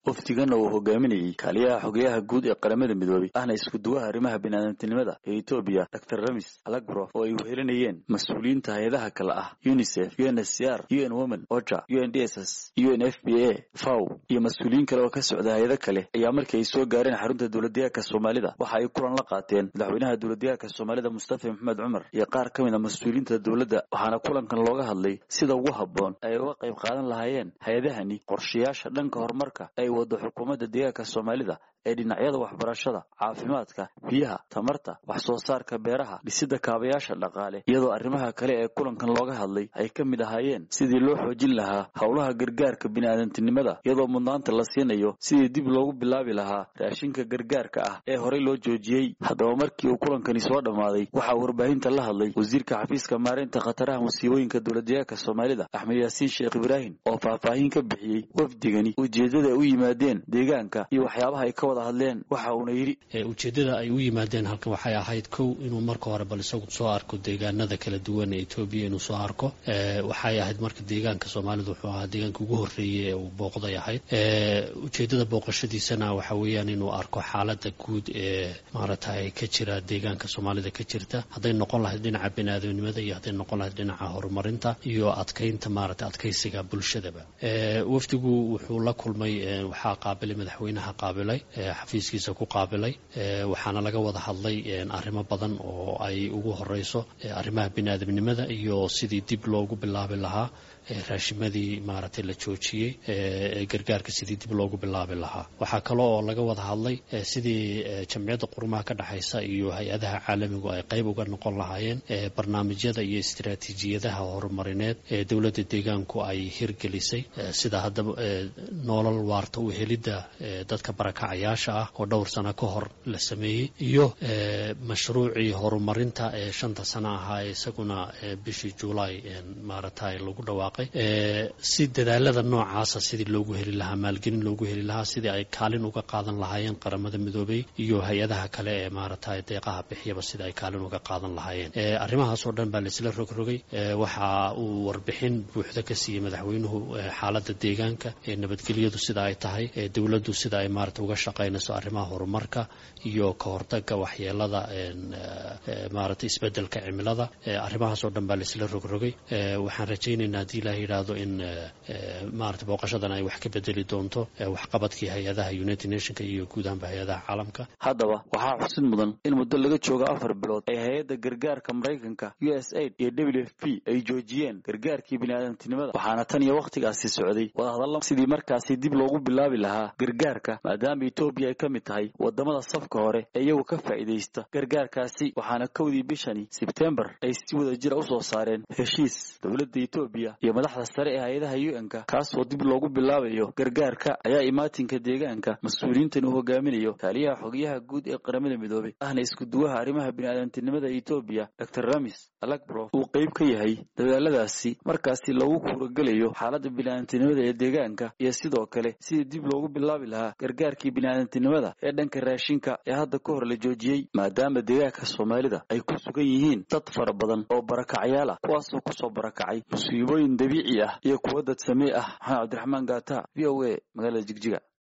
wafdigana uu hogaaminayey kaaliyaha xogeyaha guud ee qaramada midoobey ahna iskuduwaha arrimaha biniaadantinimada ee etoobiya dor ramis alagbrof oo ay wehelinayeen mas-uuliyiinta hay-adaha kale ah unisef u n s c r u n women oja u n d s s u n f b a faw iyo mas-uuliyiin kale oo ka socda hay-ado kale ayaa markii ay soo gaareen xarunta dowladdeegaanka soomaalida waxa ay kulan la qaateen madaxweynaha dowladdeegaanka soomaalida mustafa maxamed cumar iyo qaar ka mid a mas-uuliyiinta dowladda waxaana kulankan looga hadlay sida ugu habboon ay uga qayb qaadan lahaayeen hay-adahani qorshayaasha dhanka horumarka ay wado xukuumadda deegaanka soomaalida ee dhinacyada waxbarashada caafimaadka biyaha tamarta wax soo saarka beeraha dhisidda kaabayaasha dhaqaale iyadoo arrimaha kale ee kulankan looga hadlay ay ka mid ahaayeen sidii loo xoojin lahaa howlaha gargaarka bini'aadantinimada iyadoo mudnaanta la siinayo sidii dib loogu bilaabi lahaa raashinka gargaarka ah ee horey loo joojiyey haddaba markii uu kulankani soo dhammaaday waxaa warbaahinta la hadlay wasiirka xafiiska maareynta khataraha musiibooyinka dowladdeegaanka soomaalida axmed yaasiin sheekh ibraahim oo faahfaahin ka bixiyey wafdigani ujeeddada ay u yimaadeen deegaanka iyo waxyaabaha ay ka wada hadleen waxa uuna yidhi ujeeddada ay u yimaadeen halkan waxay ahayd kow inuu marka hore bal isagu soo arko deegaanada kala duwan ee etoobiya inuu soo arko waxay ahayd marka deegaanka soomaalida wuxuu ahaa deegaanka ugu horreeyey ee uu booqday ahayd ujeeddada booqashadiisana waxa weeyaan inuu arko xaalada guud ee maaragtay ka jira deegaanka soomaalida ka jirta hadday noqon lahayd dhinaca biniaadamnimada iyo hadday noqon lahayd dhinaca horumarinta iyo adkaynta maaragtay adkaysiga bulshadaba wafdigu wuxuu la kulmay waxaa qaabilay madaxweynaha qaabilay xafiiskiisa ku qaabilay waxaana laga wada hadlay arrimo badan oo ay ugu horeyso arrimaha biniaadamnimada iyo sidii dib loogu bilaabi lahaa raashimadii maaragtay la joojiyey gargaarka sidii dib loogu bilaabi lahaa waxaa kale oo laga wada hadlay sidii jamciyadda qurumaha ka dhexaysa iyo hay-adaha caalamigu ay qayb uga noqon lahaayeen barnaamijyada iyo istiraatiijiyadaha horumarineed ee dowladda deegaanku ay hirgelisay sida haddaba noolal waarta u helidda dadka barakacayaasha ah oo dhowr sano ka hor la sameeyey iyo mashruucii horumarinta ee shanta sano ahaa ee isaguna bishii juulaay maaragtay lagu dhawaaqay si dadaalada noocaasa sidii loogu heli lahaa maalgelin loogu heli lahaa sidii ay kaalin uga qaadan lahaayeen qaramada midoobey iyo hay-adaha kale ee maaragtay deeqaha bixiyaba sidii ay kaalin uga qaadan lahaayeen arrimahaasoo dhan baa laisla rogrogay waxa uu warbixin buuxda ka siiyey madaxweynuhu xaalada deegaanka ee nabadgelyadu sida ay tahay dowladdu sida ay maarata uga shaqaynayso arrimaha horumarka iyo ka hortaga waxyeelada maaragtay isbedelka cimilada arrimahaasoo dhan baa laisla rogrogay waxaan rajaynaynaa haddii ilaah yidhaahdo in maarata booqashadan ay wax ka bedeli doonto waxqabadkii hay-adaha united nationka iyo guud ahaanba hay-adaha caalamka haddaba waxaa xusid mudan in muddo laga joogo afar bilood ay hay-adda gargaarka maraykanka u s aid iyo w f p ay joojiyeen gargaarkii biniaadantinimada waxaana tan iyo wakhtigaasi socday wadahadalla sidii markaasi dib loogu bilaabi lahaa gargaarka maadaama etoobiya ay ka mid tahay wadamada safka hore ee iyagu ka faa'iidaysta gargaarkaasi waxaana kowdii bishani sebtembar ay si wada jira usoo saareen heshiis dowladda etoobiya iyo madaxda sare ee hay-adaha u n-ka kaasoo dib loogu bilaabayo gargaarka ayaa imaatinka deegaanka mas-uuliyiintan uu hogaaminayo kaaliyaha xogayaha guud ee qaramada midoobey ahna iskuduwaha arrimaha biniaadantinimada etoobiya dor ramis alagbrof uu qayb ka yahay dadaaladaasi markaasi loogu kuuragelayo xaaladda biniaadantinimada ee deegaanka iyo sidoo kale sidii dib loogu bilaabi lahaa gargaarkii biniaadantinimada ee dhanka raashinka ee hadda ka hor la joojiyey maadaama deegaanka soomaalida ay ku sugan yihiin dad fara badan oo barakacyaal ah kuwaasoo kusoo barakacay musiibooyin dabiici ah iyo kuwo dad samee ah maxamed cabdiraxmaan gaata v o a magaalada jigjiga